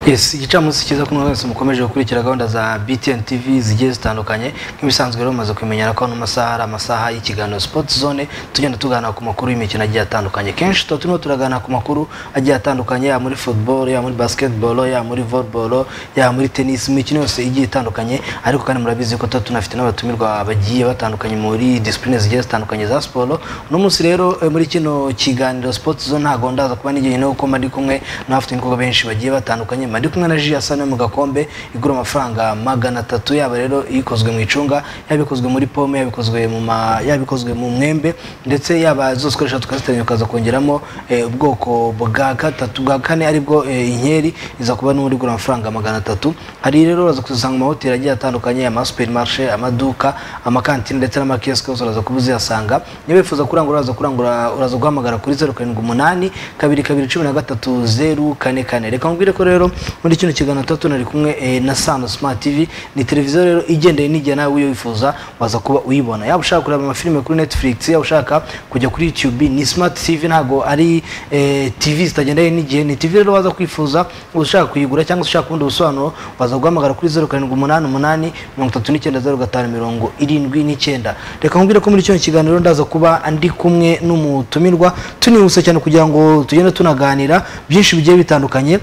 Yes igicamunsi cyiza kumwe mwese mukomeje gukurikira gahunda za BTN TV zigiye zitandukanye nk'ibisanzwe rero mumaze kumenyera ko ano masaha ari amasaha y'ikiganiro Sport Zone tugenda tuganira ku makuru y'imikino agiye atandukanye kenshi tuba turimo turaganira ku makuru agiye atandukanye ya muri football ya muri basketball ya muri volleyball ya muri tennis imikino yose igiye itandukanye ariko kandi murabizi ko tuba tunafite n'abatumirwa bagiye batandukanye muri discipline zigiye zitandukanye za siporo uno munsi rero eh, muri kino kiganiro Sport Zone ntago ndaza kuba n'igihe kuko mari kumwe n'abafite ibikorwa benshi bagiye batandukanye ndi kumwe na Gia Sane mu gakombe igura amafaranga magana atatu yaba rero ikozwe mu icunga yabikozwe muri pome yabikozwe mu ma yabikozwe mu mwembe ndetse yaba zose ukoresha tukaziteranya ukaza kongeramo eh, ubwoko bwa gatatu bwa kane aribwo eh, inkeri iza kuba n'ubundi igura amafaranga magana atatu hari rero uraza kuzisanga mu mahoteli agiye atandukanye ama supermarché amaduka amakantine ndetse n'amakiyosike yose uraza kuba uziyasanga niba wifuza kurangura uraza kurangura uraza guhamagara kuri zeru karindwi umunani kabiri kabiri cumi na gatatu zeru kane kane reka nkubwire ko rero muri kino kiganiro tuba tunari kumwe eh, na Sano Smart TV ni televiziyo rero igendeye n'igihe nawe uyo wifuza waza kuba uyibona yaba ushaka kureba amafilime kuri Netflix yaba ushaka kujya kuri YouTube ni Smart TV ntago ari eh, TV zitagendeye n'igihe ni TV rero waza kwifuza ushaka kuyigura cyangwa se ushaka ubundi busobanuro waza guhamagara kuri 0788 3907579 reka nkubwire ko muri kino kiganiro ndaza kuba ndi kumwe n'umutumirwa tunihuse cyane kugira ngo tugende tunaganira byinshi bigiye bitandukanye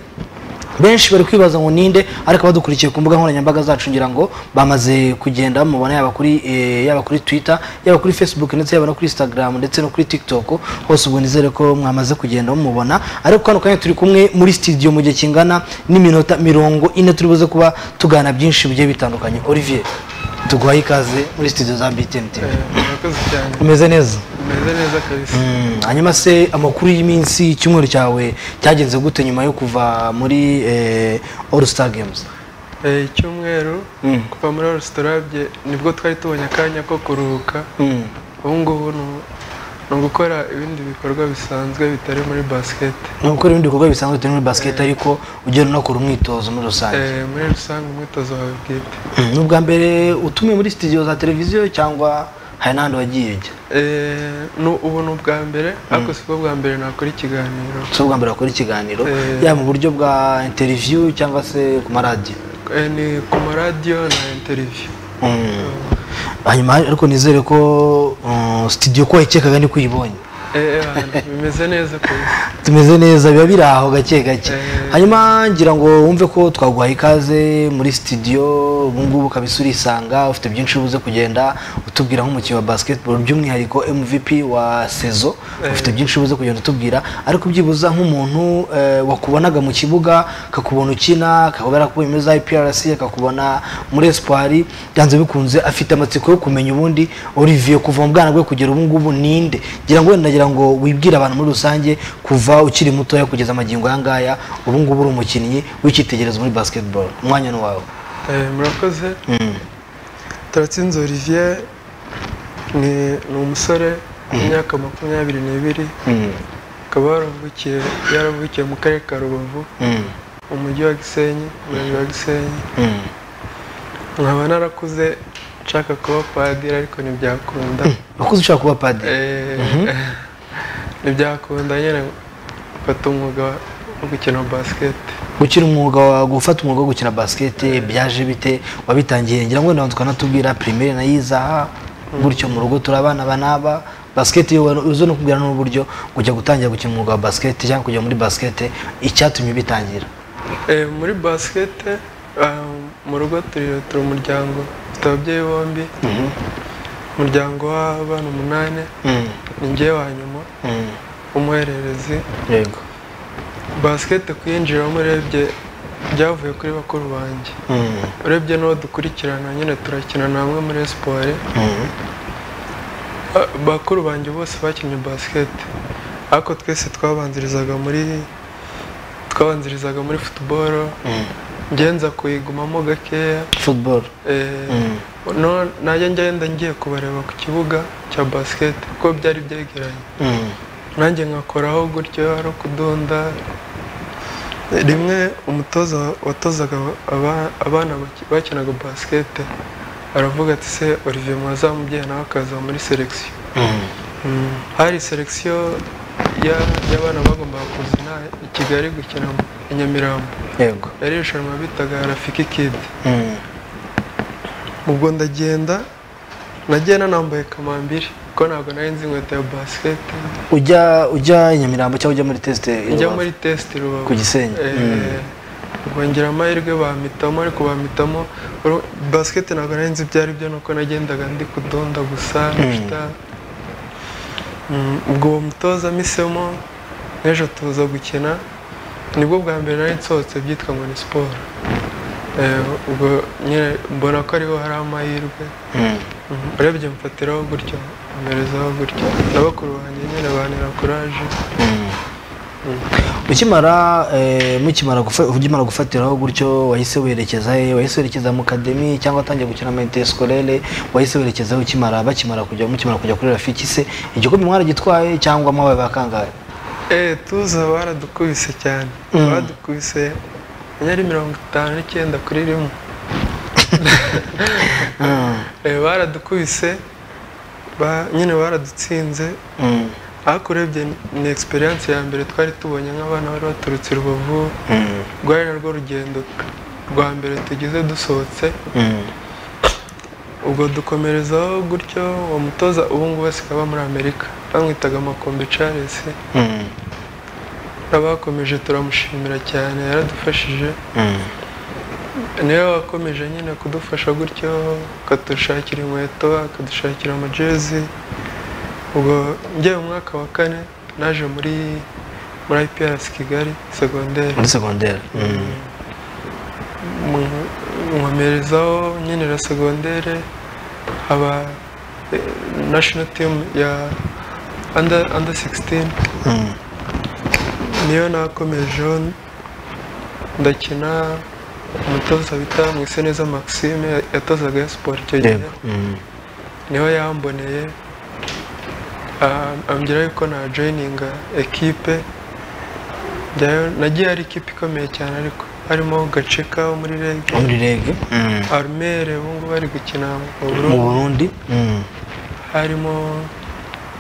benshi bari kwibaza ngo ninde ariko badukurikiye ku mbuga nkoranyambaga zacu ngira ngo bamaze kugenda mubona yaba kuri eh, yaba kuri twitter yaba kuri facebook ndetse yaba no kuri instagram ndetse no kuri tiktok hose ubwo nizere ko mwamaze kugenda mumubona ariko kano kanya turi kumwe muri studio mu gihe kingana n'iminota mirongo ine turi buze kuba tugana byinshi bigiye bitandukanye olivier tuguhaye ikaze muri studio za btn tv murakoze cyane umeze neza umeze neza kabisa Mm, hanyuma se amakuru y'iminsi icyumweru cyawe cyagenze gute nyuma yo kuva muri eh, all star games Eh, icyumweru Mm. kuva muri resitorabye nibwo twari tubonye akanya ko kuruhuka Mm, ubu ngubu ni- ni ugukora ibindi bikorwa bisanzwe bitari muri basiketi ni ugukora ibindi bikorwa bisanzwe bitari muri basket ariko ugenda unakora umwitozo muri rusange muri rusange umwitozo wawe bwite Mm, ni ubwa mbere utumiwe muri studio za televiziyo cyangwa hari n'ahandi wagiye ujya Eh, nu- ubu ni ubwa mbere ariko si bwo bwa mbere nakora ikiganiro si ubwa mbere wakora ikiganiro Eh. yaba mu buryo bwa interview cyangwa se ku maradiyo Eh, ni ku maradiyo na interiviyu Mm. hanyuma ariko nizere ko mm, studio ko wayikekaga niko uyibonye bimeze neza kabisa tumeze neza biba biri aho gake gake Eh. hanyuma ngira ngo wumve ko twaguhaye ikaze muri studio ubu ngubu kabisa urisanga ufite byinshi ubuze kugenda utubwira nk'umukinnyi wa basketball by'umwihariko mvp wa sezo ufite byinshi ubuze kugenda utubwira ariko byibuza nk'umuntu eh, wakubonaga mu kibuga kakubona ukina kakaba yarakubonye muri za iprc akakubona muri espoir byanze bikunze afite amatsiko yo kumenya ubundi olivier kuva mu bwana bwe kugera ubu ngubu ninde ngira ngo wenda ngira ngo wibwire abantu muri rusange kuva ukiri mutoya kugeza amagingo aya ngaya ubu ngubu uri umukinnyi w'icyitegererezo muri basketball umwanya ni wawe Eh, murakoze turatsinze olivier ni ni umusore w'imyaka makumyabiri n'ibiri akaba yaravukiye yaravukiye mu karere ka rubavu mu mujyi wa gisenyi umurenge wa gisenyi nkaba narakuze nshaka kuba padiri ariko ntibyakunda wakuze ushaka kuba padiri Eh, ntibyakunda nyine mfata umwuga wo gukina basiketi gukina umwuga wa gufata umwuga wo gukina basket byaje bite wabitangiye ngira ngo wenda tukanatubwira primaire nayizaha gutyo mu rugo turabana banaba basket yo uzo no kubwira n'uburyo kujya gutangira gukina umwuga wa basket cyangwa kujya muri basket icyatumye bitangira Eh, muri basikete ah, mu rugo turi turi umuryango dufite ababyeyi bombi umuryango w'abana umunani ni njyewe wa nyuma umuhererezi yego basikete kuyinjiramo urebye byavuye kuri bakuru banjye urebye n'uwo dukurikirana nyine turakina na bamwe muri siporo bakuru banjye bose bakinnye basikete ariko twese twabanzirizaga muri twabanzirizaga muri futuboro ngenza kuyigumamo gakeya football Eh, no- najya ngenda ngiye kubareba ku kibuga cya basikete kuko byari byegeranye nanjye nkakoraho gutyo ari ukudunda rimwe umutoza watozaga aba- abana baki- bakinaga basikete aravuga ati se olivier mwazamubyeyi nawe akaza muri selekisiyo hari selekisiyo y'abana bagombaga kuza ina- i kigali gukina i nyamirambo yego yari irushanwa bitaga rafiki kidi Mm. ubwo ndagenda nagiye nanambaye kamambiri kuko ntabwo nari nzi inkweto ya basiketi ujya ujya i nyamirambo cyangwa ujya muri tesite i njya Rubavu? muri tesite rubavu Ku Gisenyi. Eh, Mm. ubwo ngira amahirwe bampitamo ariko bampitamo uru- basiketi ntabwo nari nzi ibyo ari byo nuko nagendaga ndi kudonda gusa gushita. Mm, ubwo uwo mutoza mpisemo n'ejo tuza gukina nibwo bwa mbere nari nsohotse byitwa ngo ni siporo Eh, ubwo nyine mbona ko ariho hari amahirwe Mm. Mhm. urebye mfatiraho gutyo mperezaho gutyo na bakuru banjye nyine bantera kuraje Mm. Mhm. ukimara eh, mukimara gufa- ukimara gufatiraho gutyo wahise werekeza he wahise werekeza mu kademi cyangwa atangiye gukina mayite sikorere wahise werekeza he ukimara bakimara kujya mukimara kujya kuri rafiki se igikombe mwaragitwaye cyangwa mwabaye bakangaye Eh, tuza baradukubise cyane Mm. baradukubise nyari mirongo itanu n'icyenda kuri rimwe Mm. Eh, baradukubise ba- nyine baradutsinze Mm. ariko urebye ni egisperiyanse ya mbere twari tubonye nk'abana bari baturutse i rubavu Mm. rwari narwo rugendo rwa mbere tugize dusohotse Mm. ubwo dukomerezaho gutyo uwo mutoza ubu ngubu asigaye aba muri amerika bamwitaga makombe charles Mm. n'abakomeje turamushimira cyane yaradufashije Mm. niwe wakomeje nyine kudufasha gutyo akadushakira inkweto akadushakira amajezi ubwo njyewe mu mwaka wa kane naje muri muri IPRS Kigali segonderi muri segonderi Mm. Mu- nkomerezaho nyine na segonderi haba eh, national team ya under under 16 Mm. niyo nakomejeho ndakina umutoza bita Mwiseneza Maxime yatozaga ya siporo icyo gihe yego Mm. niho yamboneye ah, ambwira yuko na joyininga ekipe njyayo nagiye ari ikipe ikomeye cyane ariko harimo gaceka wo muri rege Wo muri rege Mm. arumere ubu ngubu bari gukina mu mu burundi burundi Mm. harimo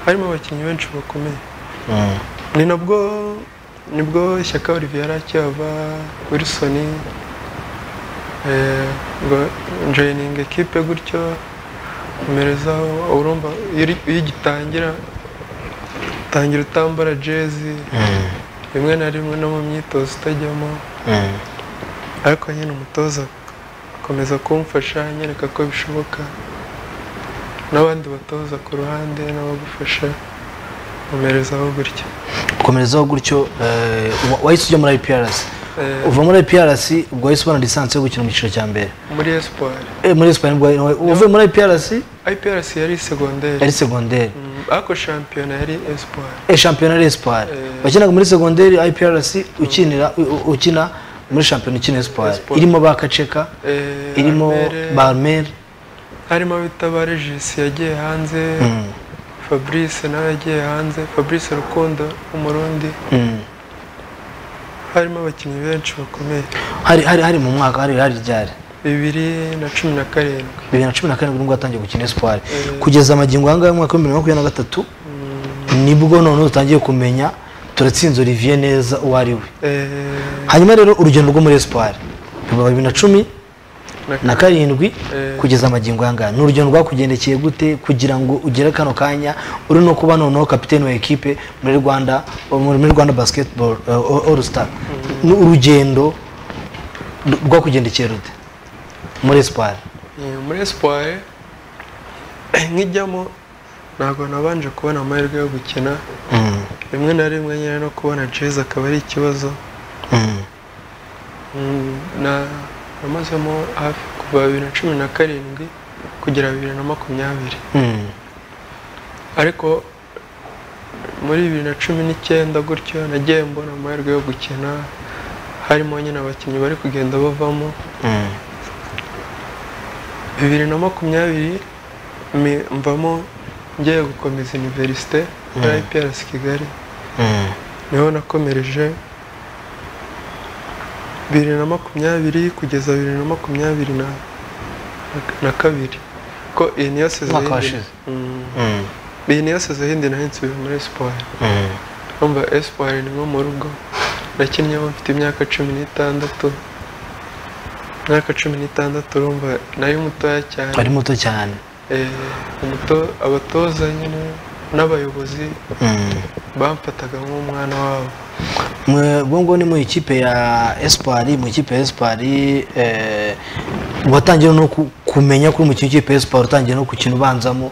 harimo abakinnyi benshi bakomeye Mm. ni nabwo nibwo ishyaka olivier yari akihava wilson eh, ngo joyininga ekipe gutyo komerezaho urumva iyo uri- iyo ugitangira utangira utambara jezi Mm. rimwe na rimwe no mu myitozo utajyamo Mm. ariko nyine umutoza akomeza kumfasha anyereka ko bishoboka n'abandi batoza ku ruhande n'abagufasha komerezaho gutya komerezaho gutyo eh, wa- wahise ujya muri IPRC Eh, uva muri IPRC ubwo wahise ubona lisansi yo gukina mu cyiciro cya mbere muri espoir Eh, muri Espagne ubwo wari- uvuye muri IPRC IPRC yari segonderi yari segonderi Mm, ariko shampiyona yari espoir eh, shampiyona yari Espagne Eh. wakinaga muri segonderi IPRC ukinira u- u- ukina muri shampiyona ukina Espagne Espagne. irimo ba Kaceka Eh, irimo Armere, ba Armel harimo abitabare jisi yagiye hanze Mm, fabrice nawe yagiye hanze fabrice rukundo w'umurundi mm. harimo abakinnyi benshi bakomeye hari hari hari mu mwaka hari hari ryari bibiri na cumi na karindwi bibiri na cumi na karindwi nibwo watangiye gukina Espagne Eh. kugeza amagingo aya ngaya y'umwaka w'ibihumbi bibiri na makumyabiri na gatatu nibwo noneho utangiye kumenya turatsinze Olivier neza uwo ari we Eh, hanyuma rero urugendo rwo muri espoir biba bibiri na cumi na- na karindwi Eh. kugeza amagingo ayangaya ni urugendo rwakugendekeye gute kugira ngo ugere kano kanya uri no kuba noneho kapitene wa ekipe muri rwanda muri muri rwanda basketball eh, all star ni urugendo r- rwakugendekeye rute muri espoir Eh, muri espoir nkijyamo ntabwo nabanje kubona amahirwe yo gukina Mm, rimwe na rimwe nyine no kubona jezi akaba ari ikibazo mm, Mm, na namazemo hafi kuva bibiri na cumi na karindwi kugera bibiri na makumyabiri mm, ariko muri bibiri na cumi n'icyenda gutyo nagiye mbona amahirwe yo gukina harimo nyine abakinnyi bari kugenda bavamo mm, bibiri na makumyabiri mi- mvamo ngiye gukomeza iniverisite muri Mm. IPRS Kigali mm, niho nakomereje bibiri na makumyabiri kugeza bibiri na makumyabiri na, na- na kabiri ko iyi niyo sezo Umwaka y'indi- washize. Mm. mm, iyi niyo sezo y'indi nahise muri siporo mm. urumva espoir ni nko mu rugo nakinnyeho mfite imyaka cumi n'itandatu imyaka cumi n'itandatu urumva nayo mutoya cyane ari muto cyane Eh, umuto- abatoza nyine n'abayobozi bamfataga nk'umwana wabo Mwe- ubwo ngubwo ni mu ikipe ya esipari mu ikipe ya esipari watangiye no ku- kumenya ko uri mu kipe ya esipari utangiye no gukina ubanzamo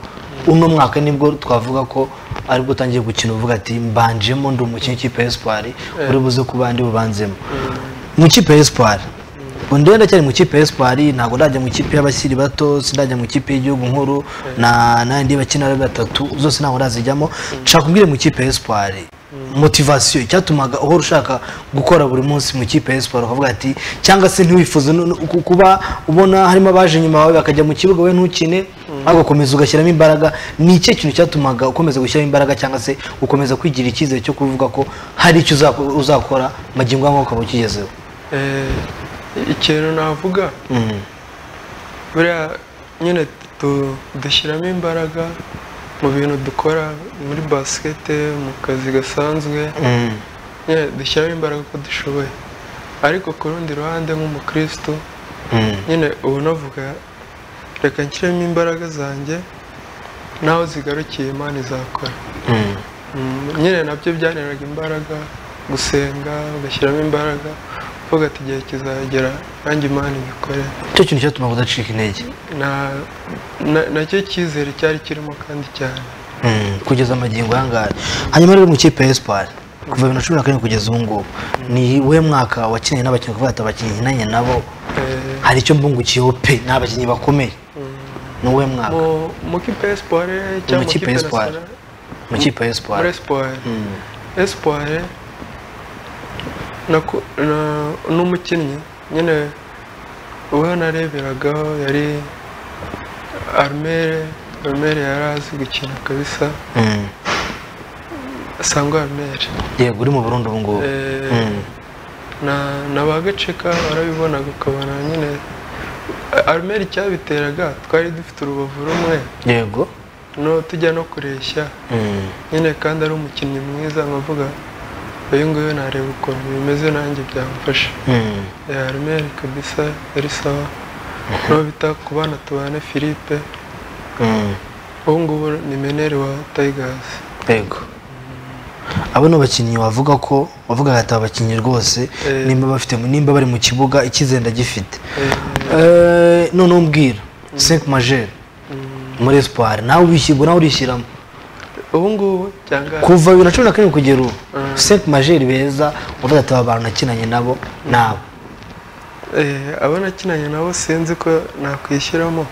uno mwaka nibwo twavuga ko aribwo utangiye gukina uvuga ati mbanjemo ndi umukinnyi w'ikipe ya esipari uri buze ku bandi bubanzemo mu ikipe ya esipari ubu ndiyo ndacyari mu ikipe ya esipari ntabwo ndajya mu ikipe y'abakiri bato sindajya mu ikipe y'igihugu nkuru na n'andi bakina ari batatu zose ntabwo ndazijyamo nshaka kubwira mu ikipe ya esipari motivasiyo icyatumaga uhora ushaka gukora buri munsi mu ikipe ya esipari ukavuga ati cyangwa se ntiwifuze no- no- ku- kuba ubona harimo abaje nyuma yawe bakajya mu kibuga we ntukine ahubwo ukomeza ugashyiramo imbaraga ni icyo kintu cyatumaga ukomeza gushyiramo imbaraga cyangwa se ukomeza kwigirira icyizere cyo kuvuga ko hari icyo uzako- uzakora magingo aya ukaba ukigezeho Eh, ikintu navuga buriya nyine tu- dushyiramo imbaraga mu bintu dukora muri basikete mu kazi gasanzwe nyine dushyiramo imbaraga uko dushoboye ariko ku rundi ruhande nk'umukristo nyine ubu navuga reka nshyiremo imbaraga zanjye naho zigarukiye imana izakora Mm, nyine nabyo byaneraga imbaraga gusenga ugashyiramo imbaraga uvuga ati igihe kizagera nanjye imana ibikore icyo kintu cyatumaga udacika intege na na- nacyo cyizere cyari kirimo kandi cyane Mm, kugeza magingo ayangaya hanyuma rero mu ikipe ya esipari kuva bibiri na cumi na karindwi kugeza ubu ngubu ni we mwaka wakinanye n'abakinnyi kuvuga ati abakinnyi nkinanye nabo Eh, hari icyo mbungukiyeho pe ni abakinnyi bakomeye ni uwe mwaka mu mu kipe ya espoir cyangwa mu kipe kipe ya Espoir. nasara mu ikipe ya muri esipari espoir espoir naku- na- n'umukinnyi nyine uwo nareberagaho yari armere armere yari azi gukina kabisa sangwa armere yego uri mu burundu ubu ngubu Eh, Mm. na na ba gaceka barabibonaga ukabona nyine armeri icyabiteraga twari dufite urubavu rumwe yego no tujya no kureshya Mm. nyine kandi ari umukinnyi mwiza nkavuga uyu nguyu nareba ukuntu bimeze nanjye byamfasha Mm. armeri kabisa yari sawa n'uwo bita ku bana tubana philippe Mm. ubu ngubu ni meneri wa tigers yego abo ni abakinnyi wavuga ko wavuga ati aba bakinnyi rwose Eh. nimba bafite nimba bari mu kibuga icyizere ndagifite Eh, Eh, noneho umbwira senke majeri mm, muri esipari nawe ubishyirwa nawe urishyiramo ubu ngubu cyangwa kuva bibiri na cumi na karindwi kugera ubu senke majeri beza uvuga ati aba bantu nakinanye nabo nabo Eh, abo nakinanye nabo sinzi ko nakwishyiramo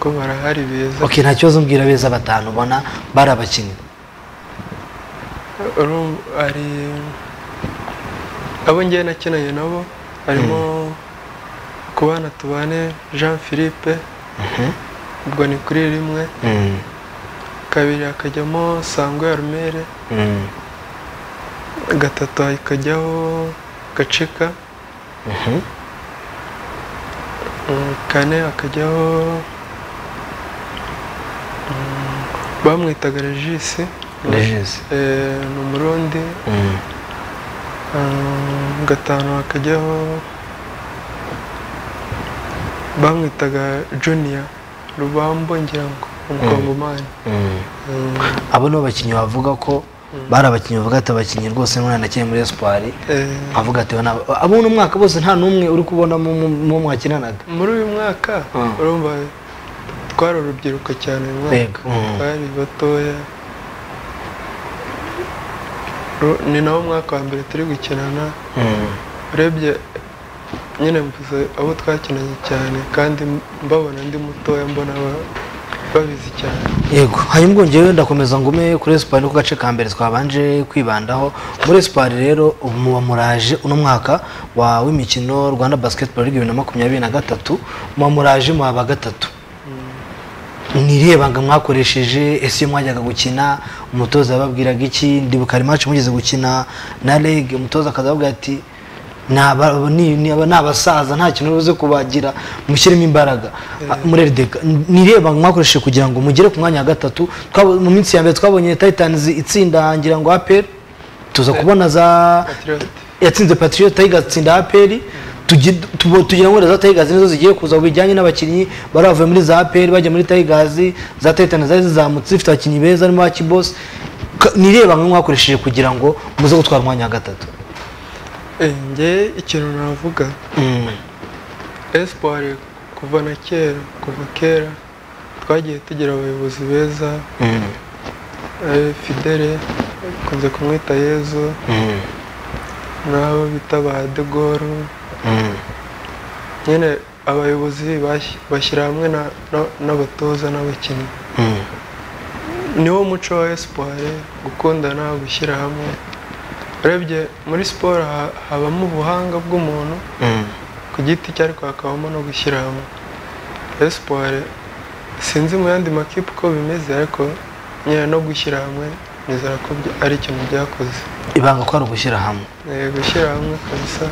ko barahari beza ok nta kibazo mbwira beza batanu ubona bari abakinnyi Uru- hari abo ngewe nakinanye nabo harimo ku bana tubane jean philippe ubwo ni kuri rimwe kabiri hakajyamo sangwe arumere gatatu hakajyaho gaceka Mm, kane hakajyaho mm, bamwitaga regisi regisi Eh, ni umurundi Ah, gatanu hakajyaho bamwitaga junior rubambo ngira ngo umukongomani Mm, abo ni abakinnyi bavuga ko bari abakinnyi bavuga ati abakinnyi rwose mwana nakinye muri esipari eh, avuga ati "Aba ni aba-" abo uno mwaka bose nta n'umwe uri kubona mu mu- mu mwakinanaga muri uyu mwaka Mm. urumva twari urubyiruko cyane uyu mwaka Yego. Mm. twari batoya Ru- ni nawo mwaka wa mbere turi gukinana urebye nyine mvuze abo twakinanye cyane kandi mbabona ndi mutoya mbona ba- babizi cyane yego hanyuma ubwo njyewe ndakomeza ngume kuri esipari no ku gace ka mbere twabanje kwibandaho muri esipari rero ubu muba muraje uno mwaka wa w'imikino rwanda basiketiboro bibiri na makumyabiri na gatatu muba muraje muhaba gatatu ni irihe banga mwakoresheje ese iyo mwajyaga gukina umutoza yababwiraga iki ndibuka hari imaci mugeze gukina na rege umutoza akaza avuga ati "Ni aba- ni ni aba- ni abasaza nta kintu ubuze kubagira mushyiremo imbaraga Ah, muri rdk ni irihe banga mwakoresheje kugira ngo mugere ku mwanya wa gatatu Twabo- mu minsi ya mbere twabonye titanizi itsinda ngira ngo aperi tuza kubona za patriot yatsinze patriot igatsinda aperi tugira ngo za tayigazi nizo zigiye kuza bijyanye n'abakinnyi baravuye muri za aperi bajya muri tayigazi za tayitani zari zizamutse zifite abakinnyi beza harimo akibosi nireba nka mwakoresheje kugira ngo muze gutwara umwanya wa gatatu njye ikintu navuga esipuwari kuva na kera kuva kera twagiye tugira abayobozi beza fidele bakunze kumwita yezu n'abo bita ba degoro nyine abayobozi bashyira hamwe n'abatoza n'abakinnyi niwo muco wa esipuwari gukundana gushyira hamwe urebye muri siporo habamo ubuhanga bw'umuntu ku giti cye ariko hakabamo no gushyira hamwe esipuwari sinzi mu yandi makipe uko bimeze ariko nyine no gushyira hamwe nizera ko ari ikintu byakoze ibanga ko ari ugushyira hamwe gushyira hamwe kabisa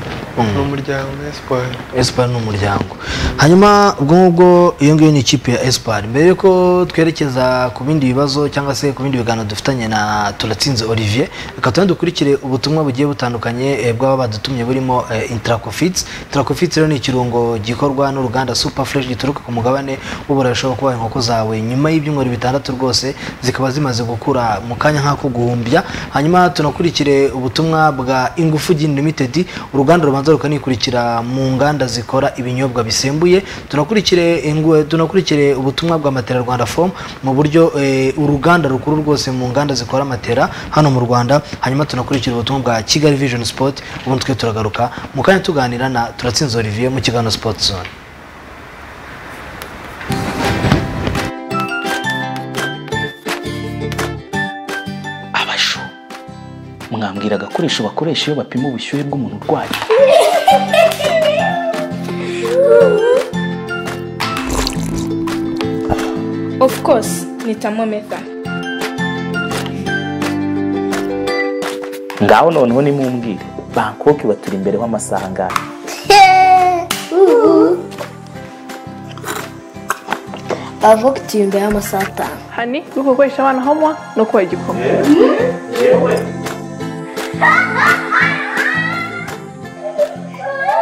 ni umuryango esipuwari esipuwari ni umuryango hanyuma ubwo ngubwo iyo ngiyo ni ikipe ya esipuwari mbere y'uko twerekeza ku bindi bibazo cyangwa se ku bindi biganiro dufitanye na turatsinze olivier reka tugende dukurikire ubutumwa bugiye butandukanye bw'aba badutumye burimo intarakofitsi intarakofitsi rero ni ikirungo gikorwa n'uruganda supa fureshi gituruka ku mugabane w'uburayi ushobora kubaha inkoko zawe nyuma y'ibyumweru bitandatu rwose zikaba zimaze gukura mu kanya nk'ako guhumbya hanyuma tunakurikire ubutumwa bwa ingufu limited uruganda rubanza rukanikurikira mu nganda zikora ibinyobwa bisembuye tunakurikire tunakurikire ubutumwa bwa matera rwanda fomu mu buryo uruganda rukuru rwose mu nganda zikora matera hano mu rwanda hanyuma tunakurikira ubutumwa bwa kigali vision sport ubundi twe turagaruka mu kanya tuganira na turatsinze olivier mu kiganiro sport zone mwambwira agakoresho bakoresha iyo bapima ubushyuhe bw'umuntu urwaye of course ni thermometer ngaho noneho nimumbwire bangkok baturi imbere w'amasaha angahe bavuga turi imbere y'amasaha atanu hani uri gukoresha abana homwa no kubaha igikoma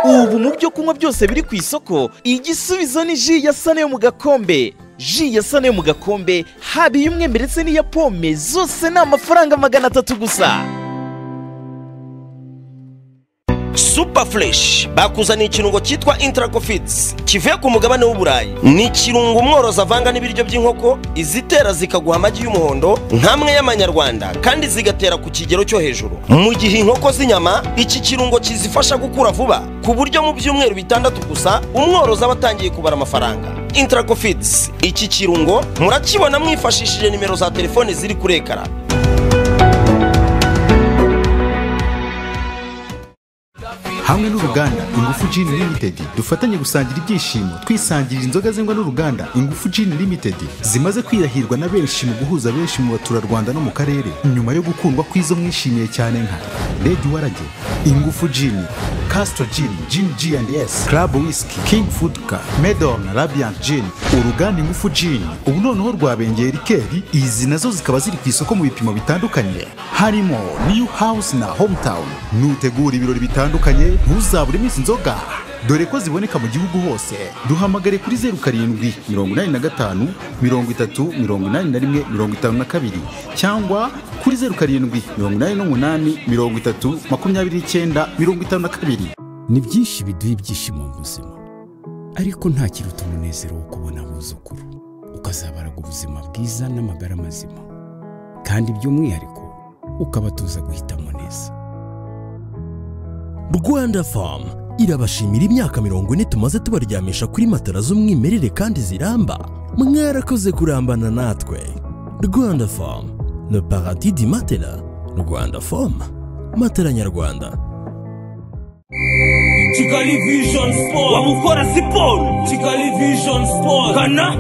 ubu mu byo kunywa byose biri ku isoko igisubizo ni ji ya sane yo mu gakombe ji ya sane yo mu gakombe haba iy'umwembe ndetse n'iya pome zose ni amafaranga magana atatu gusa super fresh bakuzaniye ikirungo cyitwa intarakofitsi kivuye ku mugabane w'uburayi ni ikirungo umworozi avanga n'ibiryo by'inkoko izitera zikaguha amagi y'umuhondo nk'amwe y'amanyarwanda kandi zigatera ku kigero cyo hejuru mu gihe inkoko z'inyama iki kirungo kizifasha gukura vuba ku buryo mu byumweru bitandatu gusa umworozi aba atangiye kubara amafaranga intarakofitsi iki kirungo murakibona mwifashishije nimero za telefoni ziri kuri ekara hamwe n'uruganda ingufu jini limitedi dufatanye gusangira ibyishimo twisangirira inzoga zengwa n'uruganda ingufu jini limitedi zimaze kwirahirwa na benshi mu guhuza benshi mu baturarwanda no mu karere nyuma yo gukundwa kw'izo mwishimiye cyane nka redi warage ingufu jini kasito jini jini ji andi esi karabu wisiki kingi fuduka medoni rabiyanti jini uruganda ingufu jini ubu noneho rwabengeye rikeri izi nazo zikaba ziri ku isoko mu bipimo bitandukanye harimo niyu hawusi na homutawuni nutegura ibirori bitandukanye ntuzabure iminsi inzoga dore ko ziboneka mu gihugu hose duhamagare kuri zeru karindwi mirongo inani na gatanu mirongo itatu mirongo inani na rimwe mirongo itanu na kabiri cyangwa kuri zeru karindwi mirongo inani n'umunani mirongo itatu makumyabiri n'icyenda mirongo itanu na kabiri ni byinshi biduha ibyishimo mu buzima ariko nta kiruta umunezero wo kubona abuzukuru ukazabaraga ubuzima bwiza n'amagara mazima kandi by'umwihariko ukabatuza guhitamo neza rwanda famu irabashimira imyaka mirongo ine tumaze tubaryamisha kuri matara z'umwimerere kandi ziramba mwarakoze kurambana natwe rwanda famu le paradis di matera rwanda famu matera nyarwanda kigali vision sport wamukora siporo kigali vision sport kana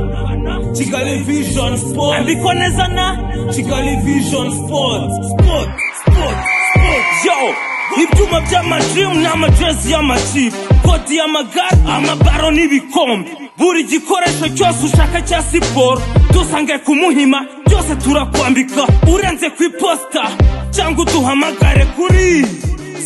kigali vision sport ambikwa neza na kigali vision sport sport sport sport yo ibyuma by'amajiri ni amajezi y'amakipe kodi y'amagare amabaro n'ibikombe buri gikoresho cyose ushaka cya siporo dusange ku muhima byose turakwambika urenze ku iposita cyangwa uduhamagare kuri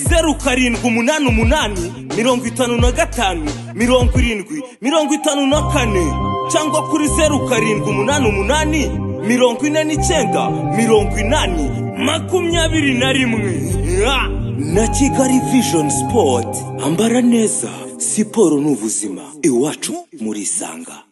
zeru karindwi umunani umunani mirongo itanu na gatanu mirongo irindwi mirongo itanu na kane cyangwa kuri zeru karindwi umunani umunani mirongo ine n'icyenda mirongo inani makumyabiri na rimwe Ah! na kigali vision sport ambara neza siporo ni ubuzima iwacu muri isanga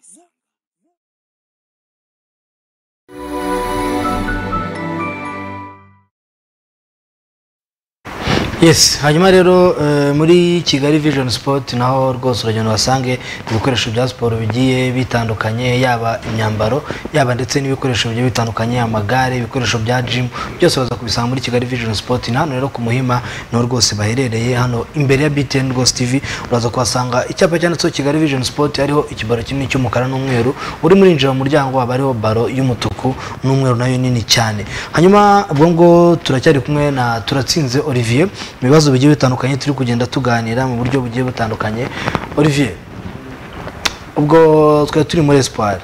yes hanyuma rero eh, muri kigali vision sport naho rwose uragenda uhasange ibikoresho bya siporo bigiye bitandukanye yaba imyambaro yaba ndetse n'ibikoresho bigiye bitandukanye amagare ibikoresho bya jimu byose baza kubisanga muri kigali vision sport ni hano rero ku muhima niho rwose baherereye hano imbere ya btn rwose tv uraza kuhasanga icyapa cyanditseho kigali vision sport hariho ikibaro kinini cy'umukara n'umweru urimo urinjira mu muryango haba hariho baro y'umutuku n'umweru nayo nini cyane hanyuma ubwo ngo turacyari kumwe na turatsinze olivier ibibazo bigiye bitandukanye turi kugenda tuganira mu buryo bugiye butandukanye olivier ubwo twari turi muri espoir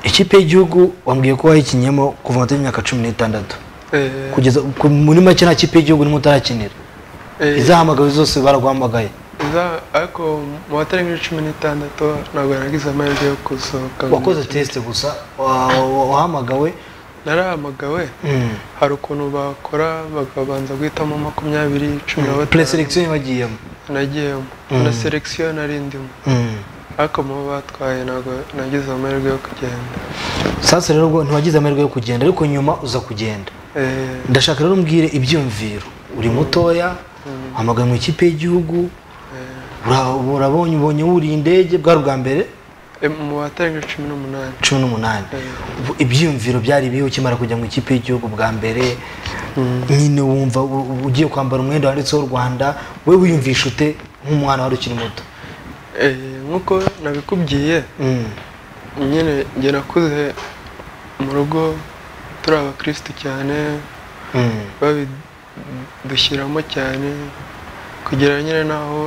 ikipe y'igihugu wambwiye ko wayikinyemo kuva matariki y'imyaka cumi n'itandatu Eh, kugeza ku- muri make nta kipe y'igihugu nimwe utarakinira eh, izahamagawe zose baraguhamagaye iza- ariko mu batarimo cumi n'itandatu ntabwo nagize amahirwe yo gusohoka ngo wakoze nkine. tesite gusa wa- wa- wahamagawe narahamagawe Mm. hari ukuntu bakora bakabanza guhitamo makumyabiri cumi na batanu preselectio wagiyemo nagiyemo Mm. na selection nari ndimo ariko mu bo batwaye ntabwo nagize amahirwe yo kugenda sasa rero ubwo ntiwagize amahirwe yo kugenda ariko nyuma uza kugenda Eh, ndashaka rero umbwire ibyumviro uri mutoya hamagaye mu ikipe y'igihugu ura- urabonye ubonye wuriye indege bwari ubwa mbere eh, mu batarimo cumi n'umunani cumi n'umunani Ubu ibyiyumviro byari ibihe ukimara kujya mu ikipe y'igihugu bwa mbere nyine wumva u- u- ugiye kwambara umwenda wanditseho u rwanda we wiyumvisha ute nk'umwana wari ukiri muto Eh, nk'uko nabikubwiye Mm. nyine njye nakuze mu rugo turi abakirisitu cyane Mm. babidushyiramo cyane kugera nyine n'aho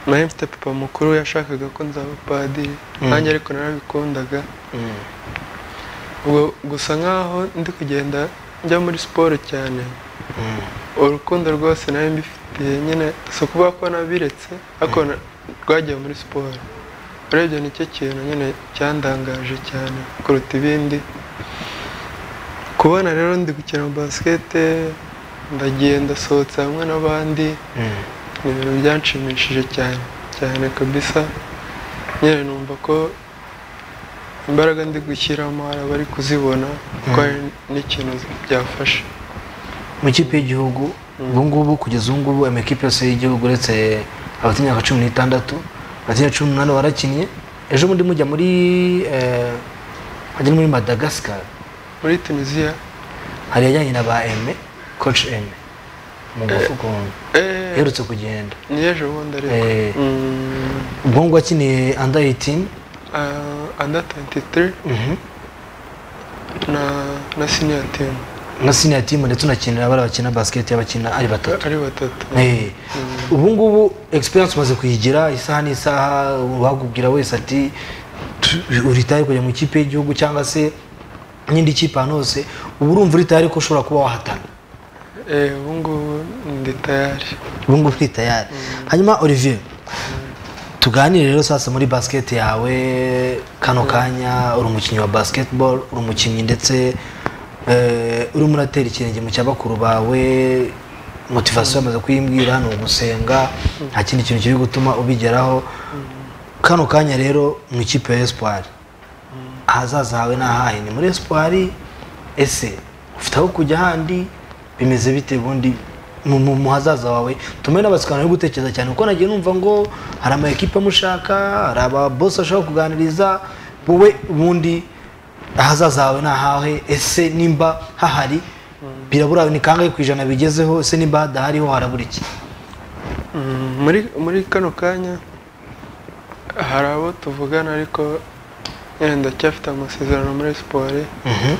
nari mfite papa mukuru yashakaga ko nzaba padiri Mm. nanjye ariko narabikundaga Mm. ubwo gusa nk'aho ndi kugenda njya muri siporo cyane urukundo rwose nari mbifitiye nyine si ukuvuga ko nabiretse ariko na- rwagiye muri siporo urebye nicyo kintu nyine cyandangaje cyane kuruta ibindi kubona rero ndi gukina basikete ndagenda sohotse hamwe n'abandi ni ibintu byanshimishije cyane cyane kabisa nyine numva ko imbaraga ndi gushyiramo hari abari kuzibona ko hari n'ikintu byafasha mu ikipe y'igihugu ubu ngubu kugeza ubu ngubu amakipe yose y'igihugu uretse abafite imyaka cumi n'itandatu abafite imyaka cumi n'umunani warakinnye ejo bundi mujya muri eh, hajya no muri madagascar muri tunisiya hari yajyanye na ba eme coach eme umugabo ukuntu uherutse kugenda ni ejo bundi Eh, ariko Mm, ubwo ngubwo akiniye under 18 uh, under 23 na na senior team na senior team ndetse unakinira abari bakina basket y'abakina ari batatu ari batatu Eh, ubu ngubu experience umaze kuyigira isaha n'isaha uwagubwira wese ati "Tu- uri tayari kujya mu ikipe y'igihugu cyangwa se n'indi kipe ahantu hose ubu urumva uri tayari ko ushobora kuba wahatana Eh, ubu ngubu ndi tayari ubu ngubu uri tayari hanyuma olivier tuganire rero sasa muri basket yawe kano kanya uri umukinnyi wa basketball uri umukinnyi ndetse eh, urimo uratera ikirenge mu cya bakuru bawe motivasiyo yamaze kuyimbwira ni ugusenga nta kindi kintu kiri gutuma ubigeraho kano kanya rero mu ikipe ya espoir ahazaza hawe ni ahahe ni muri espoir ese ufite aho kujya ahandi bimeze bite ubundi mu- mu mu hazaza wawe tume n'abasikana yo gutekereza cyane kuko nagiye numva ngo hari ama ekipe amushaka hari ababosi ashaka kuganiriza wowe ubundi ahazaza hawe ni ahawe ese nimba hahari birabura ni kangahe ku ijana bigezeho ese nimba hadahariho harabura iki Mm, muri muri kano kanya hari abo tuvugana ariko nyine ndacyafite amasezerano muri siporo Mhm.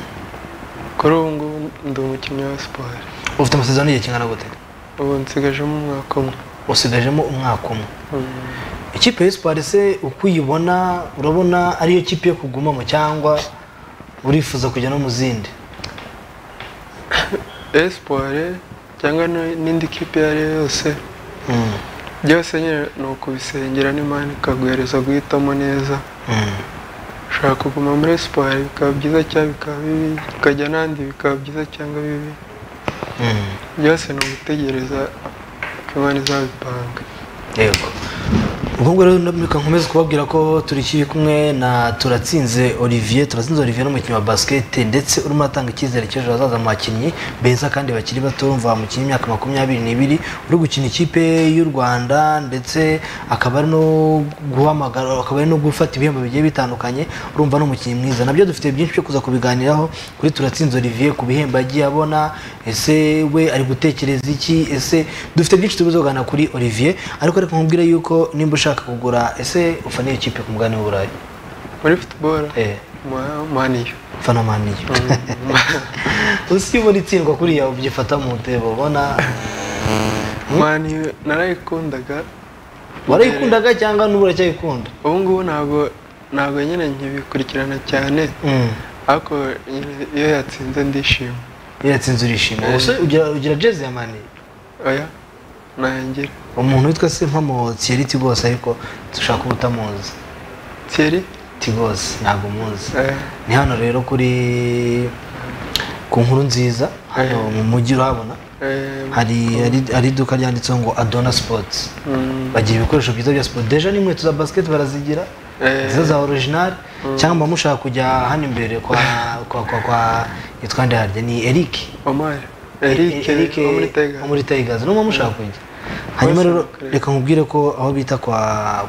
kuri ubu ngubu ndi umukinnyi wa siporo ufite amasezerano y'igihe kingana gute ubu nsigajemo umwaka umwe usigajemo umwaka umwe Mm. ikipe y'espoir se uko uyibona urabona ariyo kipe yo kugumamo cyangwa urifuza kujya no mu zindi espoir cyangwa n- n'indi kipe iyo ari yo yose byose nyine ni ukubisengera n'imana ikaguhereza guhitamo neza ushaka kuguma muri siporo bikaba byiza cyangwa bikaba bibi ukajya n'ahandi bikaba byiza cyangwa bibi byose ni ugutegereza ko imana izabipanga yego ubwo rero ndamurika nkomeze kubabwira ko turi kiri kumwe na turatsinze olivier turatsinze olivier n'umukinnyi wa basikete ndetse urimo atanga icyizere cy'ejo hazaza mu bakinnyi beza kandi bakiri bato urumva wamukinnye imyaka makumyabiri n'ibiri uri gukina ikipe y'u rwanda ndetse akaba ari no guhamagara akaba ari no gufata ibihembo bigiye bitandukanye urumva ni umukinnyi mwiza nabyo dufite byinshi byo kuza kubiganiraho kuri turatsinze olivier ku bihembo yagiye abona ese we ari gutekereza iki ese dufite byinshi tubuze kuganira kuri olivier ariko reka nkubwire yuko nimba ushaka kugura ese ufana iyo kipe ku mugani w'uburayi muri futuboro maniyo ufana maniyo usi ubona itsindwa kuriya ubyifata mu ntebo ubona maniyo narayikundaga warayikundaga cyangwa n'ubu uracyayikunda ubu ngubu ntabwo ntabwo nyine nkibikurikirana cyane ariko nyine iyo yatsinze ndishima iyo yatsinze urishima Eh. gusa ugira ugira jezi ya maniyo oya ntangira umuntu witwa se mpamo Thierry Tigos ariko dushaka kuba utamuzi Thierry Tigos ntabwo umuzi Eh. ni hano rero kuri ku nkuru nziza hano mu mujyi urahabona Eh, hari hari- hari iduka ryanditseho ngo Adona Sports Mm. bagira ibikoresho byiza bya siporo deja n'inkweto za basket barazigira Eh. izo za original Mm. cyangwa mushaka kujya hano imbere kwa kwa kwa kwa yitwa nde harya ni Eric Omar Eric Eric wo muri Tigers. wo muri Tigers n'umwe mushaka kujya hanyuma rero reka nkubwire ko aho bita kwa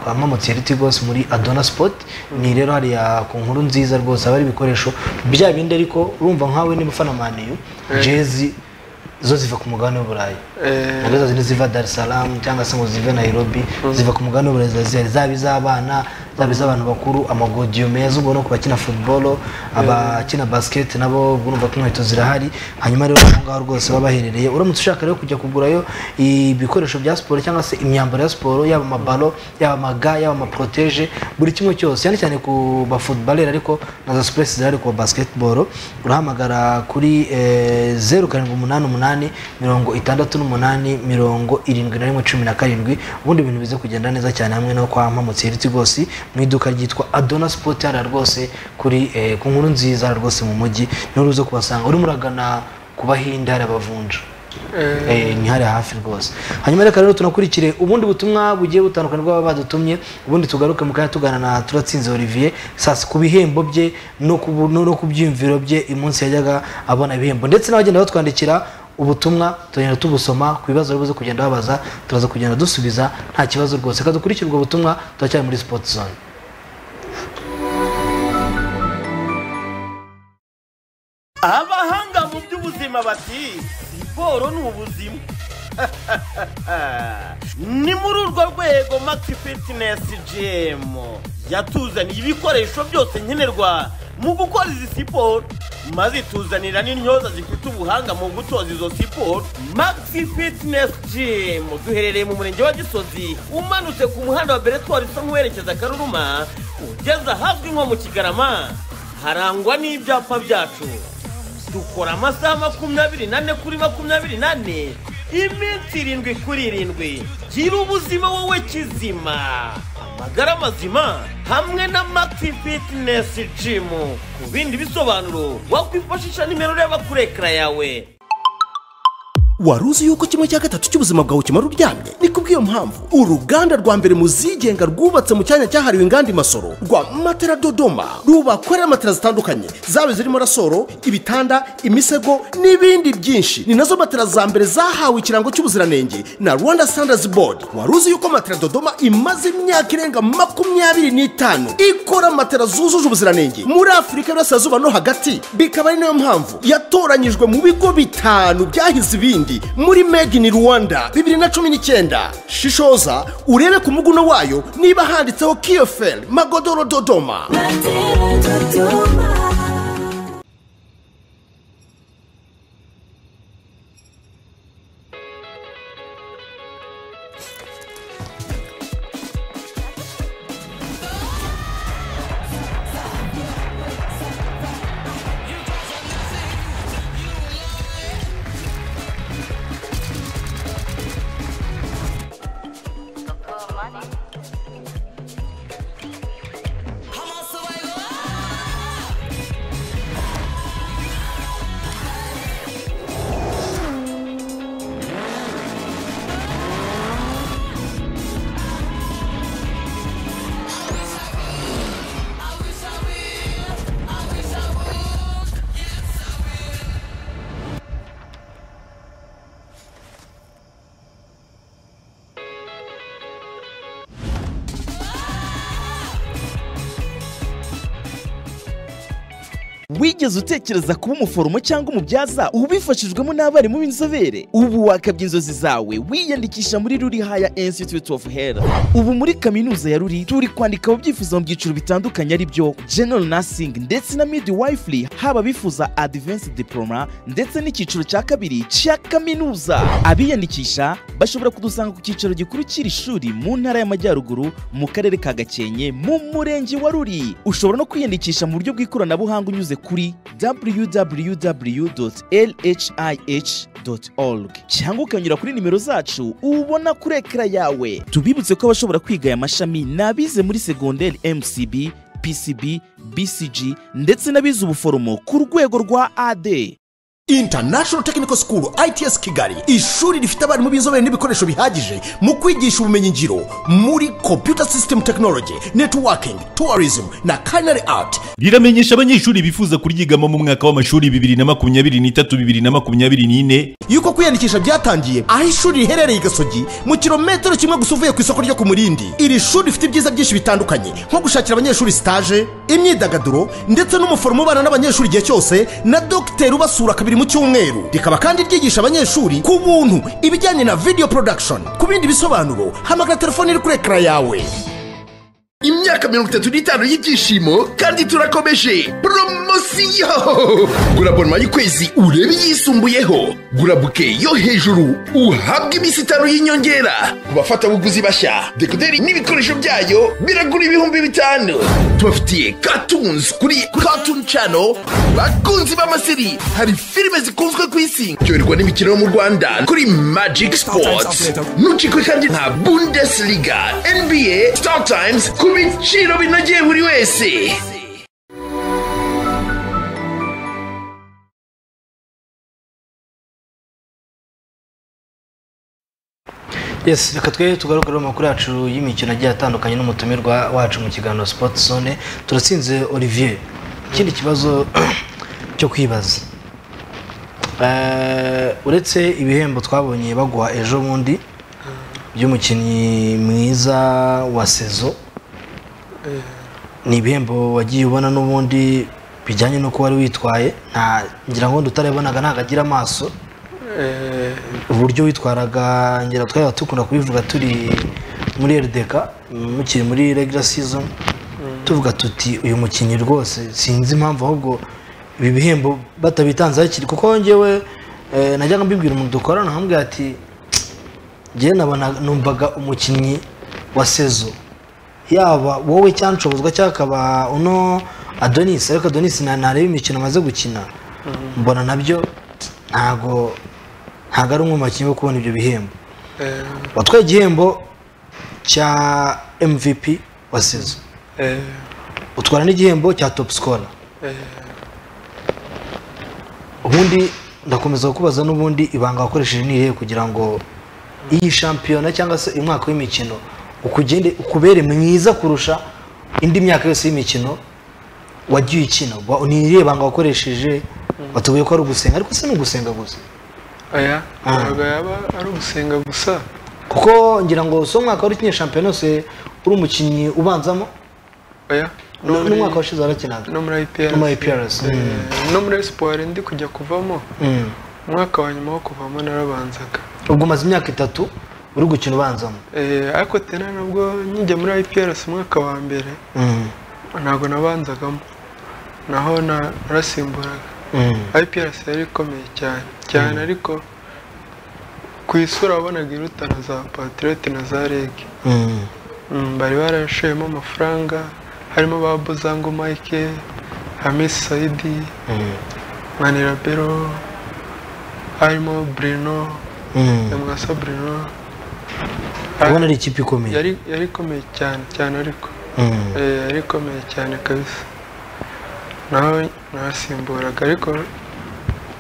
kwa Mamotsi Tigos muri Adona Sport ni rero hariya ku nkuru nziza rwose haba hari ibikoresho bya bindi ariko urumva nkawe niba ufana maniyu Eh. jezi zo ziva ku mugabane w'uburayi Eh. nazo zazi niziva dar es salaam cyangwa se ngo zive nairobi ziva ku mugabane w'uburayi ziba zihari zaba iz'abana zaba iz'abantu bakuru amagodiyo meza ubwo no ku bakina futuboro abakina basiketi nabo ubwo urumva ko inkweto zirahari hanyuma rero aho ngaho rwose baba baherereye uramutse ushaka rero kujya kugurayo ibikoresho bya siporo cyangwa se imyambaro ya siporo yaba amabalo yaba amaga yaba amaproteje buri kimwe cyose cyane cyane ku bafutubareri ariko na za supuresi zirahari ku basiketiboro urahamagara kuri eh, zeru karindwi umunani umunani mirongo itandatu n'umunani mirongo irindwi na rimwe cumi na karindwi ubundi ibintu bize kugenda neza cyane hamwe no kwa mpamutse hiriti rwose mu iduka ryitwa adona sipoti hariya rwose kuri eh, ku nkuru nziza hariya rwose mu mujyi niho uza kubasanga urimo uragana ku bahinde hari abavunja Eh. Eh, ni hariya hafi rwose hanyuma reka rero tunakurikire ubundi butumwa bugiye butandukanye bw'aba badutumye ubundi tugaruke mu kanya tugana na turatsinze olivier sasa ku bihembo bye no ku bu- no no ku byiyumviro bye umunsi yajyaga abona ibihembo ndetse n'abagenda batwandikira ubutumwa tugenda tubusoma ku bibazo bibuze kugenda babaza turaza kugenda dusubiza nta kibazo rwose reka dukurikire ubwo butumwa turacyari muri sport zone abahanga mu by'ubuzima bati siporo ni ubuzima ni muri urwo rwego maxi fitness gm yatuzaniye ibikoresho byose nkenerwa mu gukora izi siporo maze ituzanira n'intyoza zifite ubuhanga mu gutoza izo siporo maxi fitness gm duherereye mu murenge wa gisozi umanutse ku muhanda wa beretwari usa nk'uwerekeza karuruma ugeze ahazwi nko mu kigarama harangwa n'ibyapa byacu dukora amasaha makumyabiri nane kuri makumyabiri nane iminsi irindwi kuri irindwi gira ubuzima wowe kizima amagara mazima hamwe na maxi fitness gym ku bindi bisobanuro wakwifashisha nimero ureba kuri ekara yawe wari uzi yuko kimwe cya gatatu cy'ubuzima bwawe kimara uryamye ni kubw'iyo mpamvu uruganda rwa mbere mu zigenga rwubatse mu cyanya cyahariwe inganda i masoro rwa matera dodoma rubakorera matera zitandukanye zaba zirimo rasoro ibitanda imisego n'ibindi byinshi ni nazo matera za mbere zahawe ikirango cy'ubuziranenge na rwanda standards board wari uzi yuko matera dodoma imaze imyaka irenga makumyabiri n'itanu ikora matera zujuje ubuziranenge muri afurika y'uburasirazuba no hagati bikaba ari nayo mpamvu yatoranyijwe mu bigo bitanu byahize ibindi muri made in rwanda bibiri na cumi n'icyenda shishoza urebe ku muguno wayo niba handitseho kiyoferi magodoro dodoma wigeze utekereza kuba umuforomo cyangwa umubyaza ubifashijwemo n'abarimu b'inzobere ubu wakabya inzozi zawe wiyandikisha muri ruri haya institute of health ubu muri kaminuza ya ruri turi kwandika ababyifuza mu byiciro bitandukanye ari byo general nursing ndetse na midwifery haba abifuza advanced diploma ndetse n'icyiciro cya kabiri cya kaminuza abiyandikisha bashobora kudusanga ku cyicaro gikuru cy'iri shuri mu ntara y'amajyaruguru mu karere ka gakenke mu murenge wa ruri ushobora no kwiyandikisha mu buryo bw'ikoranabuhanga unyuze kuri www.lhih.org cyangwa ukanyura kuri nimero zacu ubona kuri ekara yawe tubibutse ko abashobora kwiga aya mashami ni abize muri segonderi mcb pcb bcg ndetse n'abize ubuforomo ku rwego rwa ad International Technical School ITS Kigali ishuri rifite abarimu b'inzobere n'ibikoresho bihagije mu kwigisha ubumenyingiro muri Computer System Technology, Networking, Tourism na Culinary Art. riramenyesha abanyeshuri bifuza kuryigamo mu mwaka w'amashuri bibiri na makumyabiri n'itatu bibiri na makumyabiri n'ine Yuko kwiyandikisha byatangiye aho ishuri riherereye i Gasogi mu kilometero kimwe gusa uvuye ku isoko ryo ku Murindi. Iri shuri rifite ibyiza byinshi bitandukanye nko gushakira abanyeshuri stage, imyidagaduro ndetse n'umuforomo ubana n'abanyeshuri igihe cyose na dogiteri ubasura kabiri mu cyumweru. Rikaba kandi ryigisha abanyeshuri ku buntu ibijyanye na video production. Ku bindi bisobanuro hamagara telefone iri kuri ekara yawe. imyaka mirongo itatu n'itanu y'ibyishimo kandi turakomeje poromosiyo gura bonoma y'ukwezi urebe iyisumbuyeho gura buke yo hejuru uhabwe iminsi itanu y'inyongera ku bafatabuguzi bashya dekoderi n'ibikoresho byayo biragura ibihumbi bitanu tubafitiye katunzi kuri katuni cano bakunzi b'amaseri hari filime zikunzwe ku isi cyoherwa n'imikino yo mu rwanda kuri magiki sipoti ntucikwe kandi nta bundesliga nba star times ku biciro binogeye buri wese yes reka twe tugaruke rero amakuru yacu y'imikino agiye atandukanye n'umutumirwa wacu mu kiganiro sipoti zone turatsinze olivier ikindi kibazo cyo kwibaza Eh, uretse ibihembo twabonye baguha ejo bundi by'umukinnyi mwiza wa sezo ni ibihembo wagiye ubona n'ubundi bijyanye n'uko wari witwaye nta ngira ngo utarabibonaga ntabwo agira amaso Eh, uburyo witwaraga ngira twari dukunda kubivuga turi muri rdk mukiri muri regular season tuvuga tuti uyu mukinnyi rwose sinzi impamvu ahubwo ibi bihembo batabitanze hakiri kuko ngewe eh, najyaga mbibwira umuntu dukorana nkambwira ati ngewe nabona numvaga umukinnyi wa sezo yaba wowe cyangwa nshobozwa cyangwa akaba uno adonis ariko adonis na- ntareba imikino amaze gukina mbona nabyo ntago ntago ari umwe mu bakinnyi bo kubona ibyo bihembo eh, watwaye igihembo cya mvp wa sezo eh, utwara n'igihembo cya top scorer eh, ubundi ndakomeza kukubaza n'ubundi ibanga wakoresheje ni irihe kugira ngo iyi shampiyona cyangwa se uyu mwaka w'imikino ukugende ukubere mwiza kurusha indi myaka yose y'imikino wagiye ukina Wa- ni irihe banga wakoresheje watubwiye ko ari ugusenga ariko si ni ugusenga gusa aya Ah. ntabwo yaba ari ugusenga gusa kuko ngira ngo si umwaka wari ukinye shampiyona yose uri umukinnyi ubanzamo oya No- n'umwaka washize warakinaga no muri IPRS No muri IPRS, Eh, mm. no muri espoir ndi kujya kuvamo Mm. umwaka wa nyuma wo kuvamo narabanzaga ubwo umaze imyaka itatu uri gukina ubanzamo Eh, ariko tena nubwo nkijya muri IPRS umwaka wa mbere Mm. ntabwo nabanzagamo naho na- narasimburaga Mm. IPRS yari ikomeye cyane cyane ariko ku isura wabonaga irutana za patriote na za rege Mm. Mm, bari barashoyemo amafaranga harimo ba buzango mike hamisi sayidi Mm. manirabero harimo bruno Mm. nyamwasa bruno ubona ari ikipe ikomeye yari yari ikomeye cyane cyane ariko Mm. Eh, yari ikomeye cyane kabisa nawe nasimburaga ariko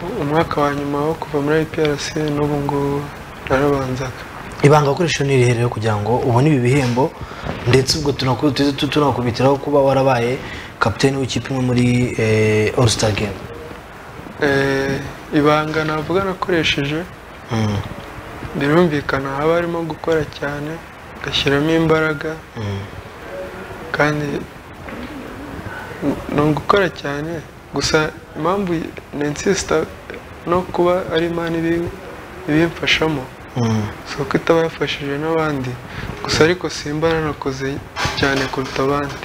u- umwaka wa nyuma wo kuva muri IPRC n'ubu ngubu narabanzaga ibanga wakoresheje ni irihe rero kugira ngo ubone ibi bihembo ndetse ubwo tunaku- tu- tu- tunakubitiraho kuba warabaye kapiteni w'ikipe imwe muri eh, all star game Eh, ibanga navuga nakoresheje Mm, birumvikana haba harimo gukora cyane ugashyiramo imbaraga mm, kandi ni ugukora cyane gusa impamvu nensisita no kuba ari imana ibi- ibimfashamo si uko itaba yafashije n'abandi gusa ariko simba nanakoze cyane kuruta abandi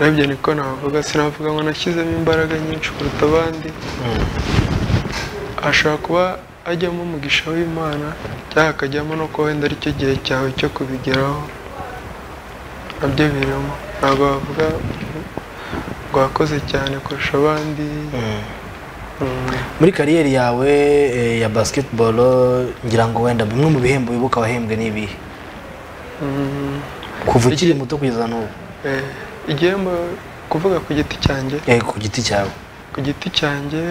urebye niko navuga sinavuga ngo nashyizemo imbaraga nyinshi kuruta abandi ashobora kuba ajyamo umugisha w'imana cyangwa akajyamo no kuba wenda aricyo gihe cyawe cyo kubigeraho nabyo birimo ntabwo wavuga ngo wakoze cyane kurusha abandi muri kariyeri yawe eh, ya basketball ngira ngo wenda bimwe mu bihembo wibuka wahembwe n'ibihe Mm, kuva ukiri muto kugeza n'ubu eh, igihembo kuvuga ku giti cyanjye Eh, ku giti cyawe ku giti cyanjye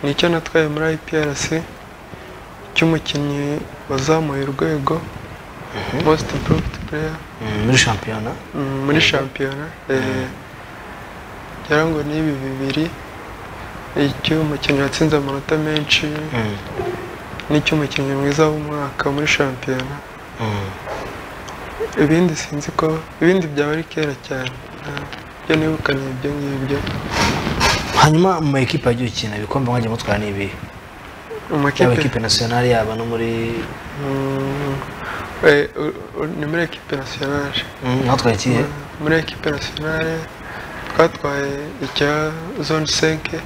ni icyo natwaye muri iprc cy'umukinnyi wazamuye urwego most improved player Mm, muri shampiyona Mm, muri shampiyona eh, ngira ngo ni ibi bibiri icy'umukinnyi watsinze amanota menshi n'icy'umukinnyi mwiza w'umwaka muri shampiyona ibindi sinzi ko ibindi byaba ari kera cyane ibyo nibukanye ibyo ngibyo hanyuma mu makipe yagiye ukina ibikombe mwagiye mutwara n'ibihe Mu makipe- yaba ekipe nasiyonari yaba no muri Mm, eh, u- u- ni muri ekipe nasiyonari Mm, mwatwaye ikihe? Mm, muri ekipe nasiyonari twatwaye icya zone senke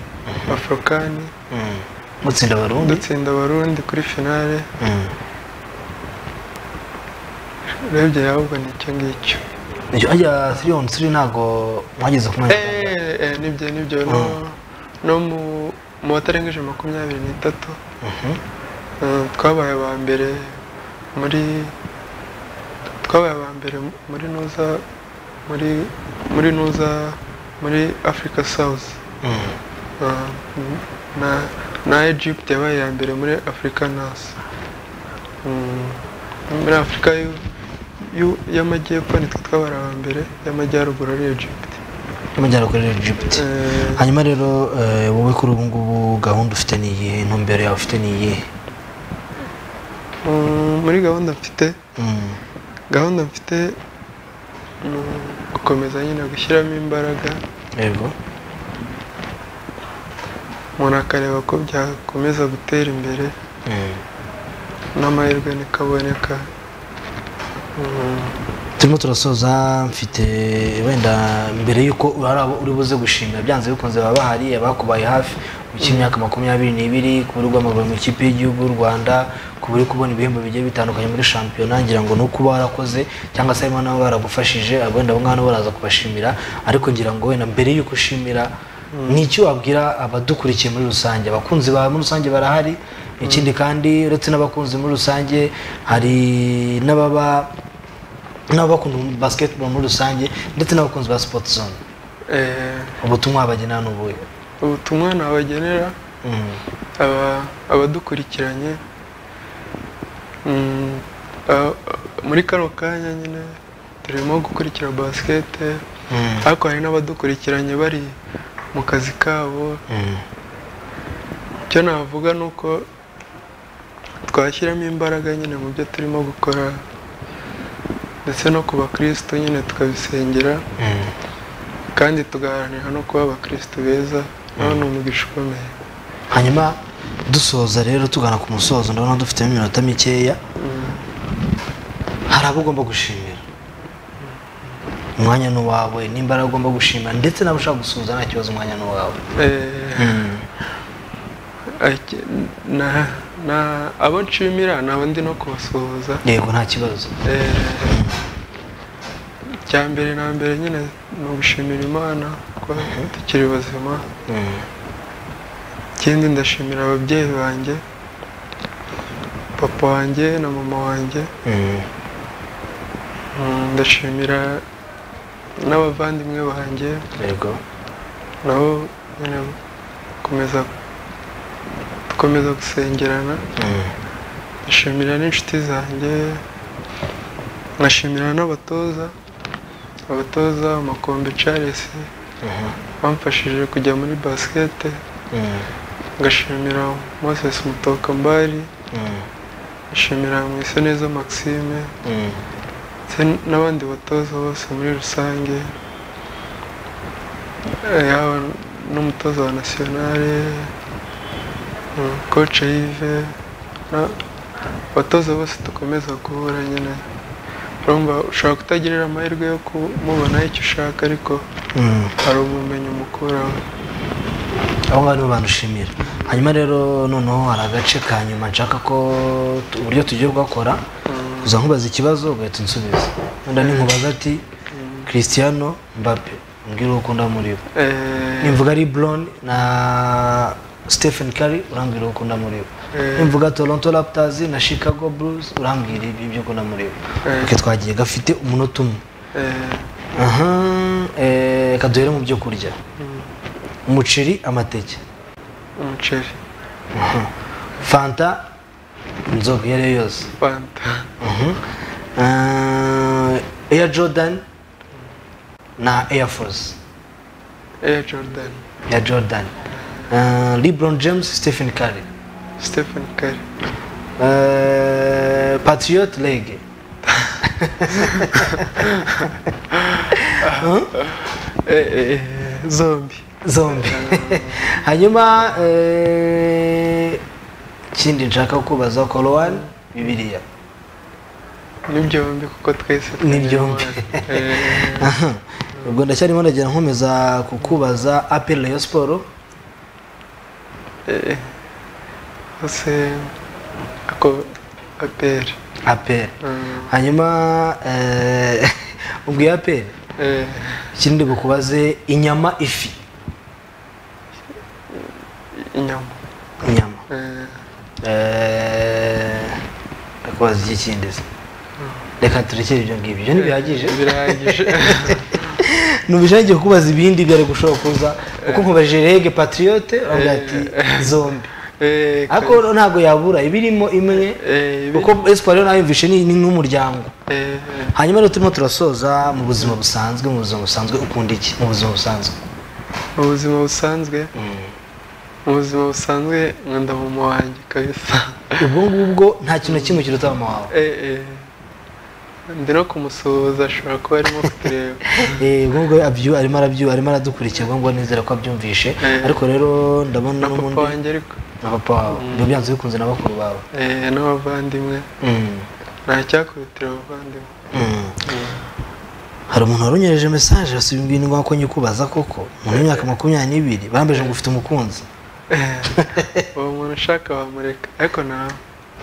afurikani Mm. mutsinda abarundi dutsinda abarundi kuri finale Mm. urebye ahubwo ni icyo ngicyo Nicyo ajya 3 on 3 ntago mwageze ku mwanya Eh, eh, nibyo nibyo no- no mu- mu batarengeje makumyabiri n'itatu Eh, twabaye aba mbere muri twabaye aba mbere muri nuza muri muri nuza muri africa south Eh, na na egypt yabaye iya mbere muri africa nasi muri afurika y'u- y'u- y'amajyepfo nitwe twabaye aba mbere y'amajyaruguru ari egypt y'amajyaruguru ari egypt hanyuma rero eh, wowe kuri ubu ngubu gahunda ufite ni iyihe intumbero yawe ufite ni iyihe Mm, muri gahunda mfite gahunda mfite ni gukomeza nyine gushyiramo imbaraga yego umuntu akareba ko byakomeza gutera imbere n'amahirwe nikaboneka Mm, turimo turasoza mfite wenda mbere y'uko hari abo uri buze gushimira byanze bikunze baba bahari abakubaye hafi ukiri imyaka makumyabiri n'ibiri ku buri rw'amaguru mu ikipe y'igihugu y'u rwanda ku buri kubona ibihembo bigiye bitandukanye muri shampiyona ngira ngo ni uko uba warakoze cyangwa se harimo n'abo baragufashije abo wenda abo ngabo nabo baraza kubashimira ariko ngira ngo wenda mbere y'uko ushimira ni iki wabwira abadukurikiye muri rusange abakunzi bawe muri rusange barahari ikindi kandi uretse n'abakunzi muri rusange hari n'ababa n'abakunda basketball muri rusange ndetse n'abakunzi ba sport zone eh, ubutumwa bagenera ni ubuhe ubutumwa nabagenera Mm. aba- abadukurikiranye Mm, a- a- muri kano kanya nyine turimo gukurikira basikete Mm. ariko hari n'abadukurikiranye bari mu kazi kabo icyo navuga ni uko twashyiramo imbaraga nyine mu byo turimo gukora ndetse no ku bakirisitu nyine tukabisengera kandi tugaharanira no kuba abakirisitu beza nawe ni umugisha ukomeye hanyuma dusoza rero tugana ku musozo ndabona dufitemo iminota mikeya hari abo ugomba gushimira umwanya ni uwawe n'imbaraga ugomba gushimira ndetse n'abo ushaka gusuhuza nta kibazo umwanya ni uwawe Eh, ake- na- na- abo nshimira ni abo ndi no kubasuhuza yego nta kibazo Eh, icya mbere na mbere nyine ni ugushimira imana kuba tukiri bazima ikindi ndashimira ababyeyi banjye papa wanjye na mama wanjye Mm, ndashimira n'abavandimwe banjye yego nabo nyine gukomeza dukomeza gusengerana ndashimira n'inshuti zanjye nkashimira n'abatoza abatoza makombe charles bamfashije kujya muri basikete ngashimira moses mutokambari ngashimira mwiseneza maxime ndetse n'abandi batoza bose muri rusange Eh, yaba n'umutoza wa nasiyonare koce yive abatoza bose dukomeza guhura nyine urumva ushobora kutagirira amahirwe yo kumubonaho icyo ushaka ariko Mm. hari ubumenyi umukuraho abo ngabo nibo banushimira hanyuma rero noneho hari agace ka nyuma nshaka ko tu- uburyo tugiye bwakora uza nkubaza ikibazo ugahita unsubiza wenda ninkubaza ati christiano mbappe mbwira uwo ukunda muri bo Eh, nimvuga ari Brown na Stephen Curry urambwira uwo ukunda muri bo Eh. nimvuga Toronto Raptors na Chicago Bulls urambwira ibi byo ukunda muri bo Eh. Oke, twagiye gafite umunota umwe eh, aha eh, reka duhere mu byo kurya mm, umuceri amateke umuceri Mhm. fanta inzoga iyo ari yo yose fanta eya jordan na air force eya jordan ya jordan Eh, lebron james stephen curry stephen curry Eh, patriot league Eh, eh, zombi zombi hanyuma eh, ikindi nshaka kubaza korowani bibiliya ni byombi kuko twese Ni byombi. tumenyereye. Eh, Aha. ubwo ndacyarimo ndagenda nkomeza kukubaza apel rayon siporo eh, bose ako aperi apel hanyuma eh, ubwiye apel ikindi bukubaze inyama ifi inyama inyama Eh, Eh, ndakubaza icy'ikindi se reka turekere ibyo ngibyo ibyo ntibihagije birahagije nubishake kukubaza ibindi byari gushobora kuza kuko nkubajije rege patriyote urambwira ati zombi Eh, ariko ntabwo yabura ibirimo imwe kuko esipari yo nayo yumvishe ni ni nk'umuryango eh, hanyuma rero turimo turasoza mu buzima busanzwe mu buzima busanzwe ukunda iki mu buzima busanzwe mu buzima busanzwe mu buzima busanzwe nkunda mu wanjye kabisa ubwo ngubwo nta kintu na kimwe kiruta mama wawe Eh, eh. ndi no kumusuhuza ashobora kuba arimo kutureba Eh, ubwo ngubwo abyu arimo arabyu arimo aradukurikira ubwo ngubwo nizera ko abyumvishe Eh. ariko rero ndabona n'ubundi papa wanjye ariko na papa wawe Mm. biba byanze bikunze na bakuru bawe eh, n'abavandimwe Mm. nta cyakubitira abavandimwe Mm. hari umuntu wari unyereje mesaje arasubiye imbwira ngo ko nyikubaza koko umuntu w'imyaka makumyabiri n'ibiri bambeje ngo ufite umukunzi uwo muntu ushaka wamureka ariko nawe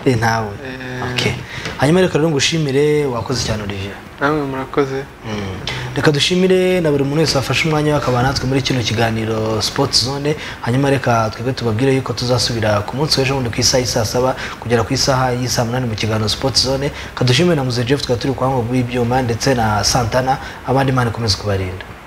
eh ntawe Eh. okay hanyuma reka rero ngushimire wakoze cyane Olivier namwe murakoze reka dushimire na buri muntu wese wafashe umwanya we akaba natwe muri kino kiganiro sports zone hanyuma reka twebwe tubabwire yuko tuzasubira ku munsi w'ejo bundi ku isaha y'i saa saba kugera ku isaha y'i saa munani mu kiganiro sports zone kadushimire na muze jeff tukaba turi kuhanga bw'ibyuma ndetse na santana abandi mana ikomeza kubarinda